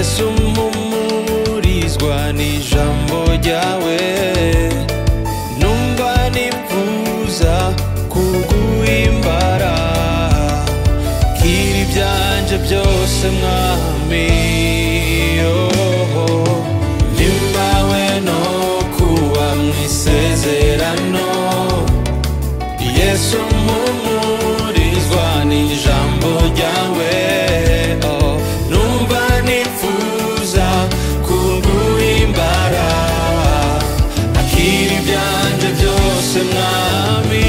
yesu mpumurizwa n'ijambo ryawe numva nifuza kuguhimbara kiri ibyanje byose mwami oh. nimbawe no kuba mu isezerano yesu mpumurizwa n'ijambo ryawe oh. numva nifuza kuguhimbara akiri ibyanje byose mwami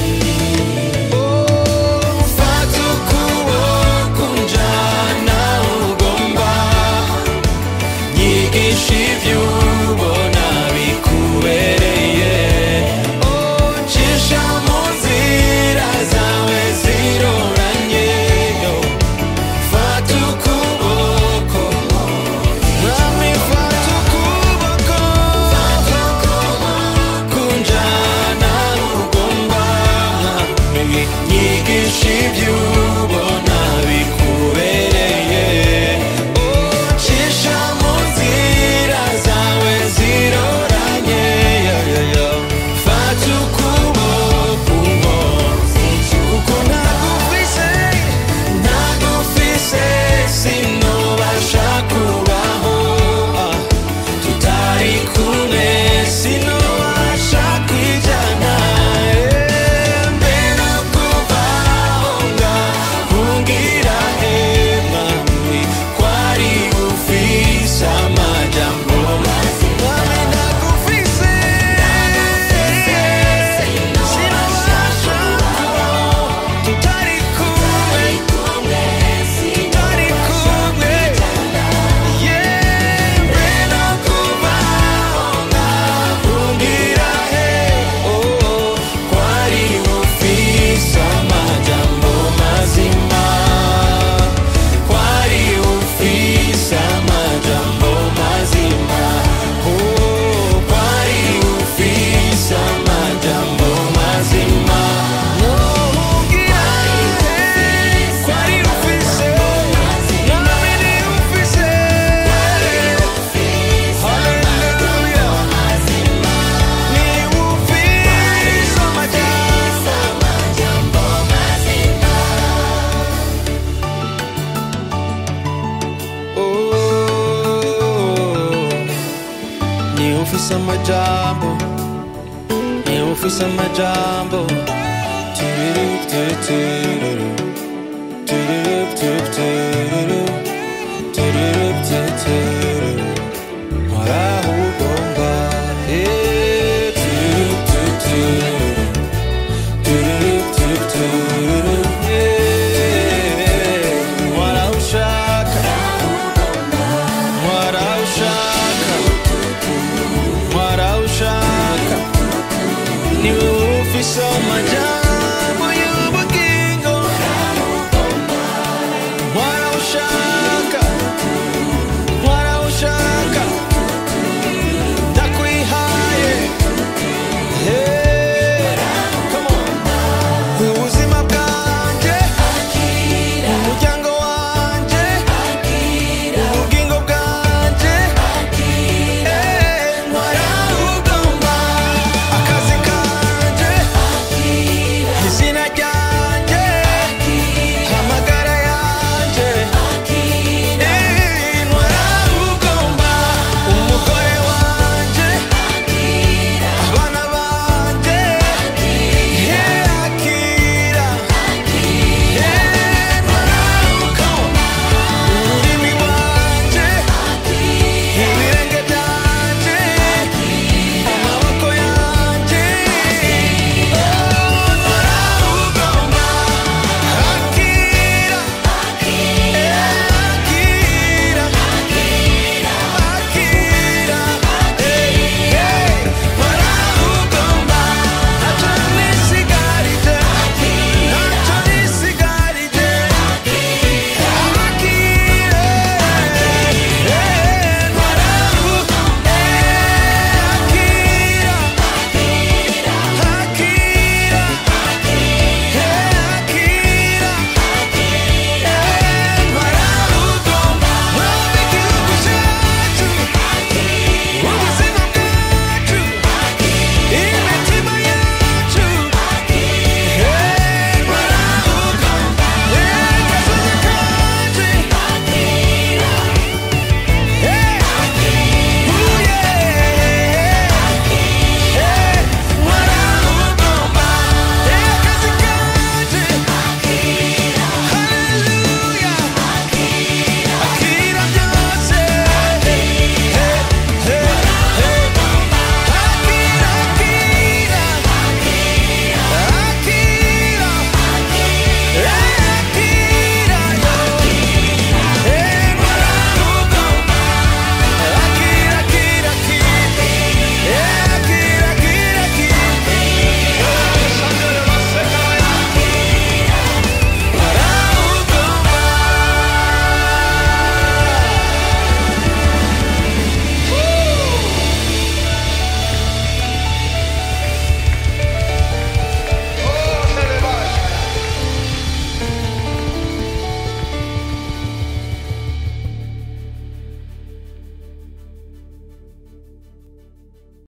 Oh, fata ukuboko unjana ugomba nyigisha ibyo ubona bikubereye Oh, cisha mu nzira zawe ziroranye Oh, fata ukuboko mwami fata ukuboko kunjana ugomba mwami nyigisha ibyo ubona bikubereye ucisha mu nzira zawe ziroranye yo, yo, yo. fata ukuboko kuko ntagufise ntagufise sinobasha kubaho ah, tutari kumwe sinobasha kwijana eh, mbere kuvaho ngahungira he mwami kwari ufise amajambo mwami ntagufise sinobasha kubaho tutari kumwe tutari kumwe Kwari ufise, nami ni ufise. Hallelujah. Ni ufise amajambo. Oh, ni ufise amajambo ni ufise amajambo Tururu, tururu, tururu, tururu, tururu, tururu. Waraho ugomba, eh, tururu, tururu, tururu, tururu, eh, waraho ushaka, waraho ushaka, waraho ushaka, niwe ufise amajambo